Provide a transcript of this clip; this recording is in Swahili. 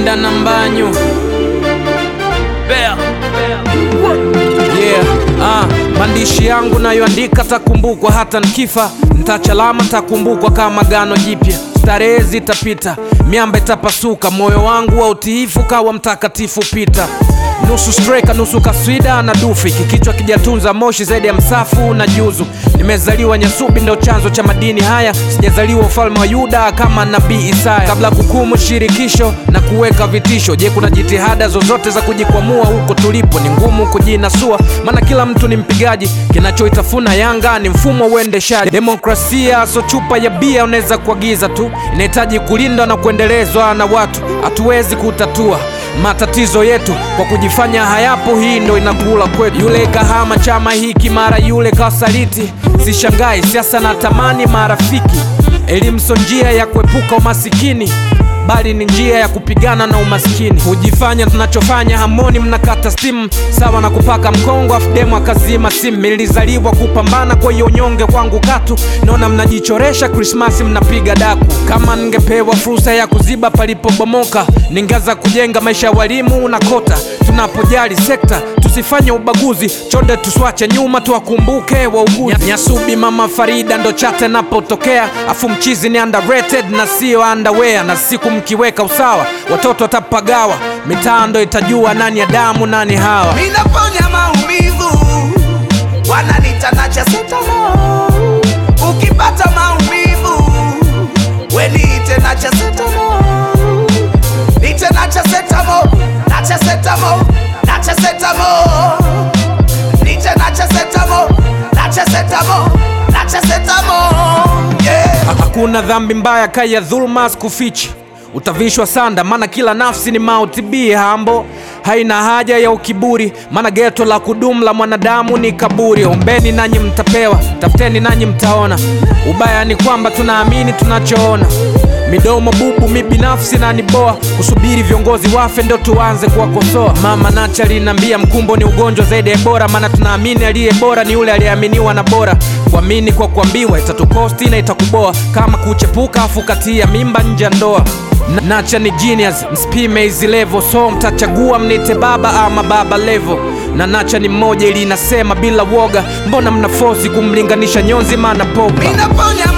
Mwenda na Mbanyu Bea. Yeah, ah, maandishi yangu nayoandika takumbukwa hata nkifa, ntachalama takumbukwa kama gano jipya. Starehe zitapita, miamba itapasuka, moyo wangu wa utiifu kawa mtakatifu pita nusu streka nusu kaswida na dufi, kikichwa kijatunza moshi zaidi ya msafu na juzu. Nimezaliwa Nyasubi, ndo chanzo cha madini haya, sijazaliwa ufalme wa Yuda kama nabii Isaya. Kabla kukumu shirikisho na kuweka vitisho, je, kuna jitihada zozote za kujikwamua huko tulipo? Ni ngumu kujinasua, maana kila mtu ni mpigaji. Kinachoitafuna Yanga ni mfumo wa uendeshaji. Demokrasia so chupa ya bia unaweza kuagiza tu, inahitaji kulindwa na kuendelezwa na watu. Hatuwezi kutatua matatizo yetu kwa kujifanya hayapo. Hii ndo inakula kwetu. Yule kahama chama hiki, mara yule kasaliti. Sishangai siasa na tamani marafiki. Elimu so njia ya kuepuka umasikini, bali ni njia ya kupigana na umaskini. Hujifanya tunachofanya hamoni, mnakata stimu sawa na kupaka mkongo, afu demu akazima simu. Nilizaliwa kupambana, kwa hiyo nyonge kwangu katu. Naona mnajichoresha Krismasi, mnapiga daku. Kama ningepewa fursa ya kuziba palipobomoka, ningeanza kujenga maisha ya walimu na kota. Tunapojali sekta tusifanye ubaguzi, chonde tuswache nyuma, tuwakumbuke wauguzi. Nyasubi mama Farida ndo chate napotokea, afu mchizi ni underrated na sio underwear, na siku mkiweka usawa watoto watapagawa, mitaa ndo itajua nani ya damu nani hawa. Ninaponya maumivu wananita nacha setano. Ukipata maumivu weniite nacha setano. Nite nacha setamo, nacha setamo, nacha setamo. Nite nacha setamo, nacha setamo, nacha setamo. Yeah. Hakuna dhambi mbaya kaya dhulma sikufichi, utavishwa sanda, maana kila nafsi ni mauti. Be humble, haina haja ya ukiburi, maana geto la kudumu la mwanadamu ni kaburi. Ombeni nanyi mtapewa, tafuteni nanyi mtaona. Ubaya ni kwamba tunaamini tunachoona. Midomo bubu, mi binafsi na niboa kusubiri viongozi wafe ndo tuanze kuwakosoa. Mama Nacha aliniambia mkumbo ni ugonjwa zaidi ya bora, maana tunaamini aliye bora ni yule aliyeaminiwa na bora. Kuamini kwa kuambiwa itatukosti na itakuboa, kama kuchepuka afu katia mimba nje ya ndoa. Na- Nacha ni genius, msipime hizi level, so mtachagua mnite baba ama baba level. Na Nacha ni mmoja ili inasema bila woga, mbona mnafosi kumlinganisha nyonzi maana popa Ninaponya